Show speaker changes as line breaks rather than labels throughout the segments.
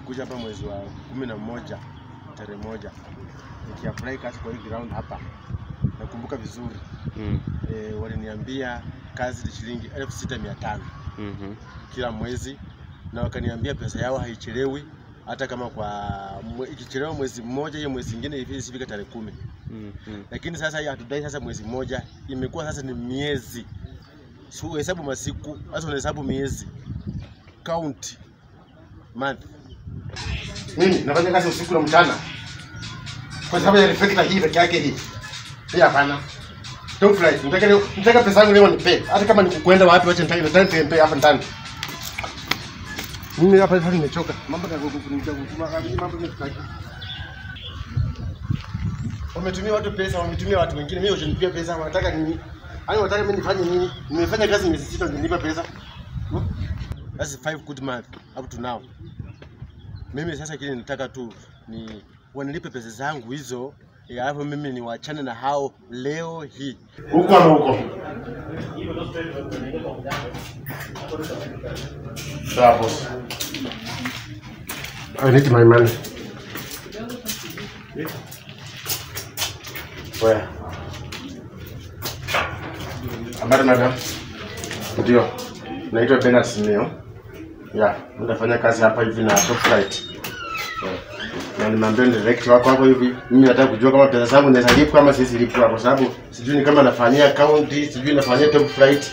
nilikuja hapa mwezi wa kumi na moja tarehe moja nikiapply kazi kwa hii ground hapa, nakumbuka vizuri
Mm.
e, waliniambia kazi ni shilingi elfu sita mia tano
Mhm.
kila mwezi, na wakaniambia pesa yao haichelewi hata kama kwa mwe, ikichelewa mwezi mmoja, hiyo mwezi ingine hivi isifike tarehe kumi.
Mhm.
Lakini sasa hii hatudai sasa mwezi mmoja, imekuwa sasa ni miezi. Si uhesabu masiku, sasa unahesabu miezi, count month. Mimi nafanya kazi usiku na mchana kwa sababu ya reflector hii peke yake hii. Hii hapana. Don't fly. Nataka leo, nataka pesa yangu leo nipe. Hata kama ni kukwenda wapi wacha nitaki nataka nipe hapa ndani. Mimi hapa sasa nimechoka. Mambo ya kukunja kutuma mambo ni Wametumia watu pesa, wametumia watu wengine. Mimi wajanipia pesa, wanataka nini? Yaani wanataka mimi nifanye nini? Nimefanya kazi miezi sita nilipa pesa. Hmm? That's five good month up to now. Mimi sasa kile nataka tu ni wanilipe pesa zangu hizo, eh, alafu mimi niwachane na hao leo hii. Huko ama huko? Sawa boss. I need my money. Where? Habari madam. Ndio. Naitwa Bernard Simeo. Ya, nafanya kazi hapa hivi na Top Flight. Yeah. Na nimeambia ni direct wako hapo hivi. Mimi nataka kujua kama pesa zangu naweza lipwa kama sisi lipwa kwa sababu sijui ni kama nafanyia county, sijui nafanyia Top Flight.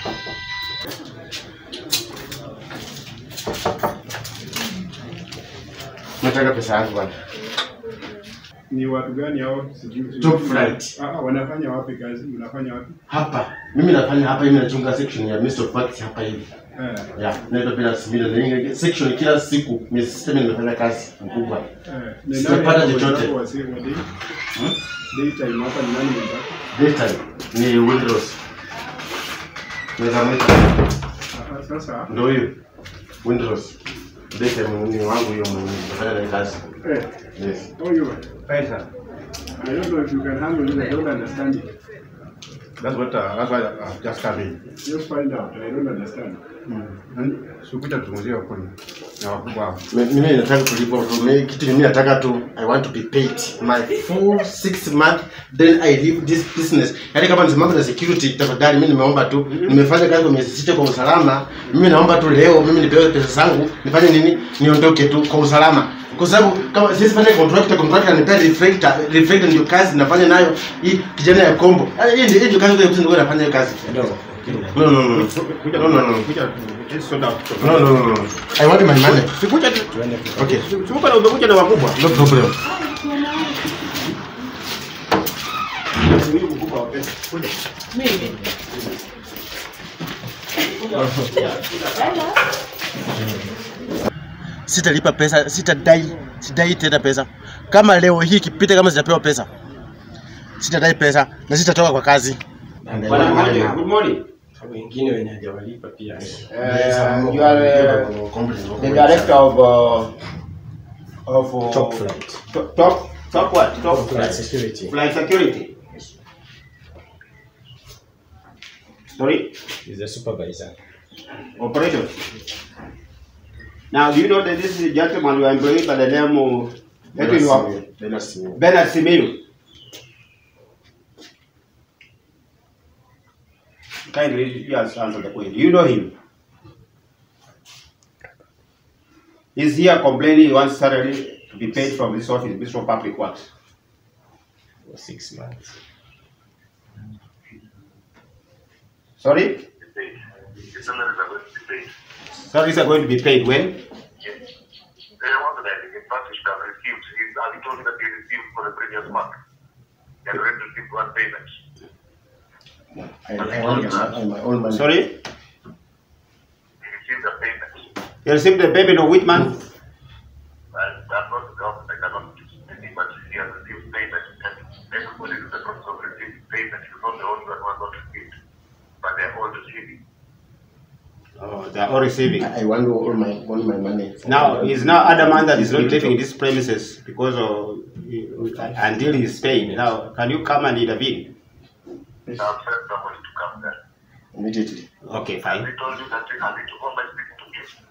Nataka pesa yangu bwana.
Ni watu gani hao? Sijui.
Top flight.
Ah, ah, wanafanya wapi kazi? Unafanya wapi?
Hapa. Mimi nafanya hapa hivi nachunga section ya Mr. Facts hapa hivi.
Eh,
Ya, naitwa Bernard Simeo. Na hii section kila siku miezi sita mimi nimefanya kazi mkubwa.
eh. Ni
Sijapata
nani
chochote.
mwenzako wa si- wa day? Daytime hapa ni nani mwenzako?
Daytime ni Windrows. Naweza mwita.
Ah, Sasa
Ndio hiyo. Windrows. Daytime ni wangu hiyo mwenye nafanya naye kazi.
eh,
Yes.
how you?
Pesa.
I don't know if you can handle it. I don't understand it.
That's what uh, that's why uh, just come in.
Just find out. I don't understand.
Sikuja tuzungumzia kuni na wakubwa hao. Mimi nataka kulipwa mimi kitu mimi nataka tu I want to be paid my full six month then I leave this business. Yaani kama ni mambo na security tafadhali mimi nimeomba tu nimefanya kazi kwa miezi sita kwa usalama. Mimi naomba tu leo mimi nipewe pesa zangu nifanye nini? Niondoke tu kwa usalama. Kwa sababu kama sisi fanya contractor contractor anipea reflector reflector ndio kazi nafanya nayo hii kijana ya kombo. Ah, Hii ndio hii ndio kazi ndio nafanya hiyo kazi. No no no. No no no. No, no, no, no. I want my money.
Sikuja tu.
Okay.
Sikuja na umekuja na wakubwa.
No problem. Sitalipa pesa, sitadai, sidai tena pesa. Kama leo hii ikipita kama sijapewa pesa, sitadai pesa na sitatoka kwa kazi.
Bwana Mmoja, good morning.
wengine wenye hajawalipa pia
Uh, you are uh, the director of uh, of uh,
Top flight.
Top top, top what? Top
Flight security.
flight security. Sorry,
is the supervisor.
operation. Now, do you know that this is a gentleman you are employed by the name of let me know, Bernard Simeyu? Kindly, you answer answer the question. Do you know him? He's here complaining he wants salary to be paid from this office, Ministry of Public Works.
For six months.
Sorry?
The salaries are going to be paid.
Salaries are going to be paid when?
Yes. They want that. In fact, he have received. He, uh, he told me that he received for the previous month. He had already received one payment.
I, I want my, my own money.
Sorry?
He received a payment.
You received the payment of which month?
And I'm not the government. I cannot see, but he has received payment. And everybody is in the process of receiving payment. He's not the only one who has not received. But they're all receiving.
Oh, they are all receiving.
I want all my all my money.
Now, he's now adamant that he's not living in these premises because of until he's paid. Now, can you come and intervene?
I've sent somebody to come there.
immediately.
Okay,
He
fine.
told you that I need to go by speaking to you.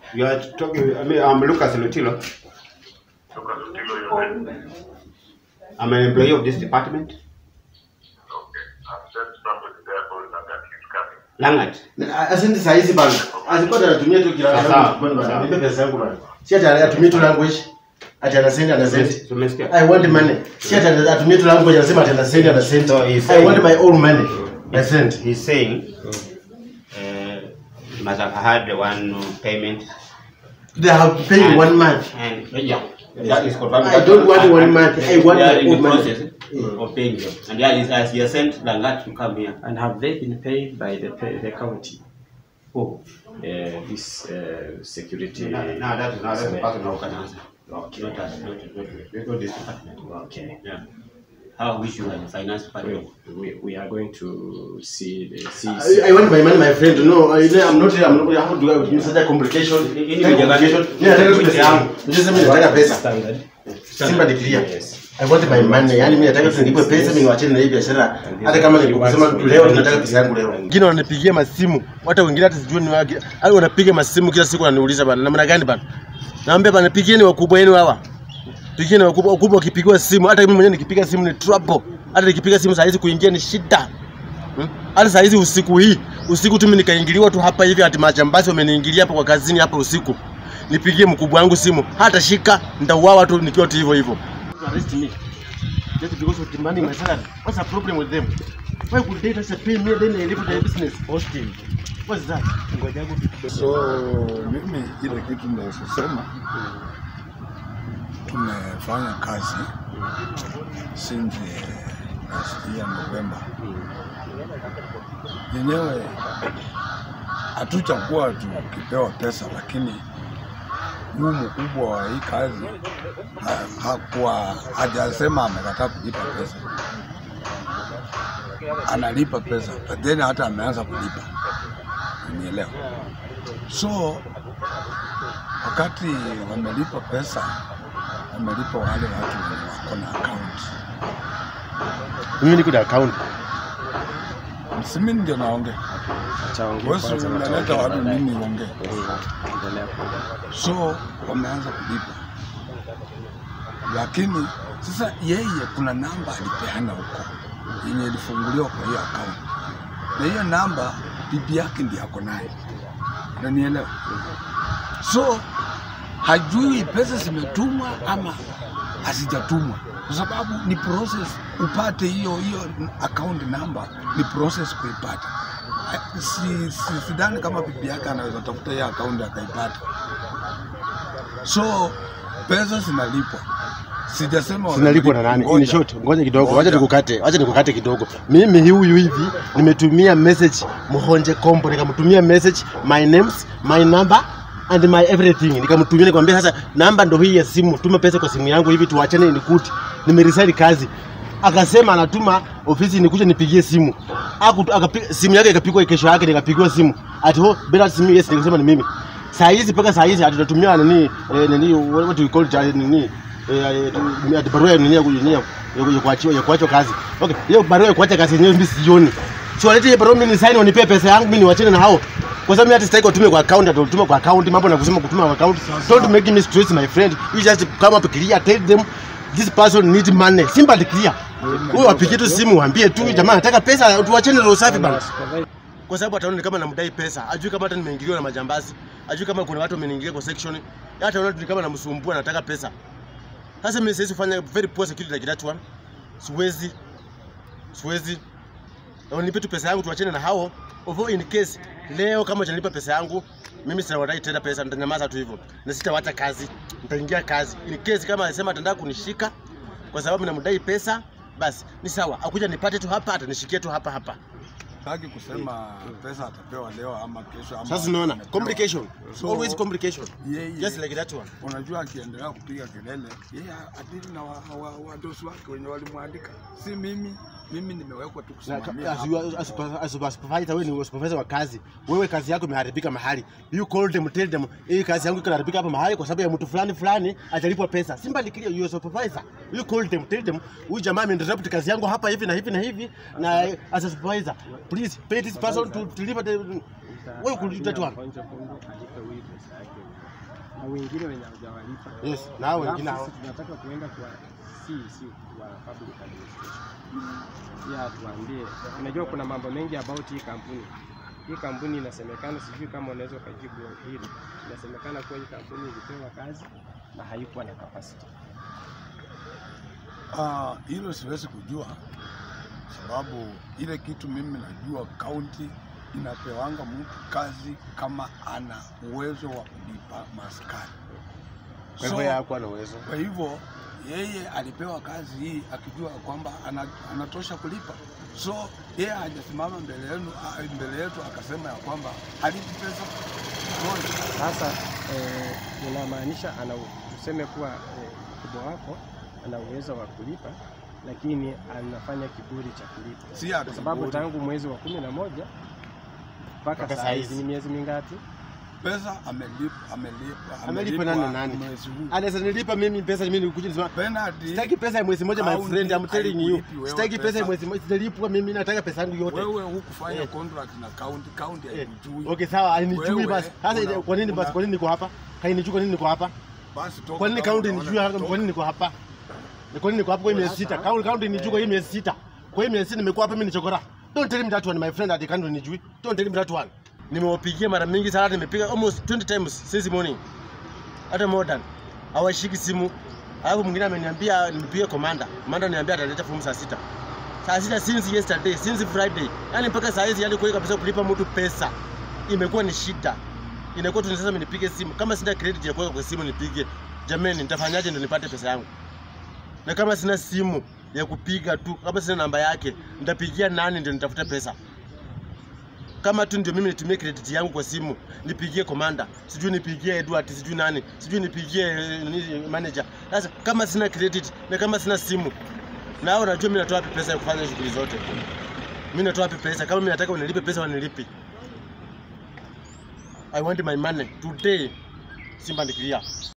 You are talking, I mean, I'm Lucas Lutilo.
Lucas Utilo, you said,
I'm an employee of this department.
okay, I've sent somebody there for you that he's coming.
Langat.
asindi saizi bana asikuwa anatumia tu kila
Sawa.
bana nipe pesa yangu bana si ati anatumia tu language ati anasendi anasendi
Tumesikia.
I want money si ati anatumia tu language anasema ati anasendi anasendi
So he's
I want
saying-
my own money my friend
He's saying, uh, you must have had one payment.
they have paid
And-
one month
And, yeah, that is confirmed.
I don't want one month. I want
They are
my
in
own
the
money.
process of paying them. And yeah, he has, he has sent Langat to come here.
And have they been paid by the pa- the county? Oh, uh, this uh, security.
No, no, that is not that's the person who can answer.
Okay.
Not us, not, not, not this department.
Okay.
Yeah. How I wish you were in the finance department.
We, we, we are going to see the see.
I, I want my money my friend no I, I'm not I'm not how do I such a complication
Hii ni
Such a complication mimi nataka tu pesa yangu unajua mimi nataka pesa
Standard.
Simba ni clear.
Yes.
I want my money. Yani mimi nataka tu nilipwe pesa mimi niwachane na hii biashara. Hata kama nilikusema tu leo nataka pesa yangu leo. Wengine wananipigia masimu, hata wengine hata sijui ni wake. Hao wanapiga masimu kila siku wananiuliza bana namna gani bana. Naambia bana pigieni wakubwa wenu hawa. Pigieni wakubwa wakubwa wakipigiwa simu hata mimi mwenyewe nikipiga simu ni trouble. Hata nikipiga simu saa hizi kuingia ni shida. Hmm? Hata saa hizi usiku hii, usiku tu mimi nikaingiliwa tu hapa hivi ati majambazi wameniingilia hapa kwa kazini hapa usiku. Nipigie mkubwa wangu simu, hata shika nitauawa tu nikiwa tu hivyo hivyo. Arrest me. Just because of demanding my salary. What's the problem with them? Why would they just pay me then I leave their business? Hosting. What's that?
So mimi ile kitu ninachosema tumefanya kazi since last year November. Yenyewe hatuchakuwa tukipewa pesa, lakini huu mkubwa wa hii kazi ha- hakuwa hajasema amekataa kulipa pesa, analipa pesa, but then hata ameanza kulipa, unielewa? So wakati wamelipa pesa, wamelipa wale watu wenye wako na account.
Mimi niko na account.
Msimi ndio naongea,
Achaongea
wewe
kwanza na
unaleta
tuongee
watu
baadaye.
mimi niongee.
Endelea kuongea.
So wameanza kulipa, lakini sasa yeye kuna namba alipeana huko yenye ilifunguliwa kwa hiyo account, na hiyo namba bibi yake ndiye ako nayo, unanielewa? So hajui pesa zimetumwa ama hazijatumwa, kwa sababu ni process upate hiyo hiyo account number, ni process kuipata. Eh, Si, si, sidhani kama bibi yake anaweza tafuta hiyo account akaipata. So pesa zinalipwa, sijasema
Sinalipwa na nani? In
Ngoja.
short, ngoja kidogo,
Ngoja.
wacha nikukate, wacha nikukate kidogo. Mimi huyu hivi nimetumia message Muhonje Kombo, nikamtumia message my names, my number and my everything. Nikamtumia nikamwambia sasa namba ndo hii ya simu, tuma pesa kwa simu yangu hivi tuachane nikuti. Nimeresign kazi. Akasema anatuma ofisi nikuje nipigie simu. Aku, akapiga simu yake ikapigwa kesho yake nikapigiwa simu. Ati ho bila simu yes nikasema ni mimi. Saa hizi mpaka saa hizi hatunatumia nini eh, nini what do you call it eh, nini eh, eh, ati barua ya nini ya ku- nini ya ya- ya kuachiwa ya kuachwa kazi. Okay, hiyo barua ya kuacha kazi yenyewe mimi sioni. So walete hiyo barua mimi ni sign wanipe pesa yangu mimi niwachane na hao. Kwa sababu mimi hata sitaki watume kwa account, ati watume kwa account, mambo na kusema kutuma kwa account. Don't make me stress my friend. You just come up clear, tell them this person need money. Simple and clear. Wewe wapigie tu simu waambie tu jamaa nataka pesa tuachane na usafi bana. Kwa sababu ataona ni kama namdai pesa. Ajui kama hata nimeingiliwa na majambazi. Ajui kama kuna watu wameniingilia kwa section. Hata anaona ni kama namsumbua nataka pesa. Sasa mimi siwezi kufanya very poor security like that one. Siwezi. Siwezi. Na nipe tu pesa yangu tuachane na hao. Although in case leo kama hujanipa pesa yangu mimi sitawadai tena pesa, nitanyamaza tu hivyo na sitawacha kazi, nitaingia kazi. In case kama anasema atataka kunishika kwa sababu namdai pesa, basi ni sawa, akuja nipate tu hapa, atanishikia tu hapa hapa.
Sitaki kusema pesa atapewa leo ama kesho ama
Sasa unaona
amepewa.
complication,
So,
always complication,
yeye
just like that one.
unajua akiendelea kupiga kelele yeye adili na wadosi wa, wa wadosi wake wenye walimwandika, si mimi. Mimi nimewekwa tu
Na
kusimamia
ka- as
hapa.
you are- as super- as super- supervisor, wewe ni supervisor wa kazi, wewe kazi yako imeharibika mahali, you call them tell them hii kazi yangu inaharibika hapa mahali kwa sababu ya mtu fulani fulani atalipwa pesa. Simba ni clear, you are supervisor, you call them tell them huyu jamaa ameinterrupt kazi yangu hapa hivi na hivi na hivi, na as a supervisor please pay this person to deliver the wewe kulipa tu hapo.
na wengine wenye hawajawalipa.
Yes, na hao
Alafu
wengine hao.
sisi tunataka kuenda kwa CEC kwa public administration. Pia tuambie, unajua kuna mambo mengi about hii kampuni. Hii kampuni inasemekana, sijui kama unaweza ukajibu hili, inasemekana kuwa hii kampuni ilipewa kazi na haikuwa na capacity.
Ah, hilo siwezi kujua sababu ile kitu mimi najua kaunti inapewanga mtu kazi kama ana uwezo wa kulipa maskari.
Kwa hivyo yeye hakuwa na uwezo.
Kwa hivyo yeye alipewa kazi hii akijua kwamba ana, anatosha kulipa, so yeye hajasimama mbele yenu ah, mbele yetu akasema ya kwamba halipi pesa. Unaona?
Sasa eh, inamaanisha ana tuseme kuwa eh, mkubwa wako ana uwezo wa kulipa, lakini anafanya kiburi cha kulipa,
Si ati
kwa sababu
kiburi.
tangu mwezi wa kumi na moja mpaka
Mpaka
saa
saa
hizi
hizi.
ni miezi mingapi?
pesa amelipa amelipa
Amelipa nani na nani?
mwezi huu.
Anaweza nilipa mimi pesa mimi nikuja nisema
Penalty
Sitaki pesa ya mwezi moja my
Kaunti
friend, I'm telling you.
haikulipi wewe
Sitaki pesa ya mwezi moja, sitalipwa mimi nataka pesa yangu yote.
wewe hukufanya
Eh.
contract na county, county
Eh,
haikujui.
Okay, sawa, hainijui
Wewe,
basi. Sasa
una-
kwa nini basi
una-
kwa nini niko hapa? Hainijui kwa nini niko hapa?
Basi toka
Kwa nini
kama
kaunti
unaona-
nijue hapa?
toka.
Kwa nini niko hapa? Ni Kwa nini niko hapa kwa hii miezi sita? Kaunti kaunti nijue kwa hii miezi sita. Kwa hii miezi sita nimekuwa hapa mimi ni chokora. Don't tell me that one my friend at the country nijui. Don't tell me that one. Nimewapigia mara mingi sana nimepiga almost 20 times since morning. Hata more than. Hawashiki simu. Alafu mwingine ameniambia nimepiga komanda. Komanda ananiambia ataleta fomu saa sita. Saa sita since yesterday, since Friday. Yaani mpaka saa hizi yani kweli kabisa kulipa mtu pesa imekuwa ni shida. Inakuwa tu ni sasa mimi nipige simu. Kama sina credit ya kuweka kwa simu nipige. Jamani, nitafanyaje ndio nipate pesa yangu? Na kama sina simu ya kupiga tu, kama sina namba yake, nitapigia nani ndio nitafute pesa? Kama tu ndio mimi nitumie credit yangu kwa simu, nipigie komanda, sijui nipigie Edward, sijui nani, sijui nipigie eh, nini, manager. Sasa kama sina credit na kama sina simu, na hao najua mimi natoa wapi pesa ya kufanya shughuli zote? Mimi natoa wapi pesa? Kama mimi nataka unilipe pesa, wanilipi. I want my money today. Simba ni clear.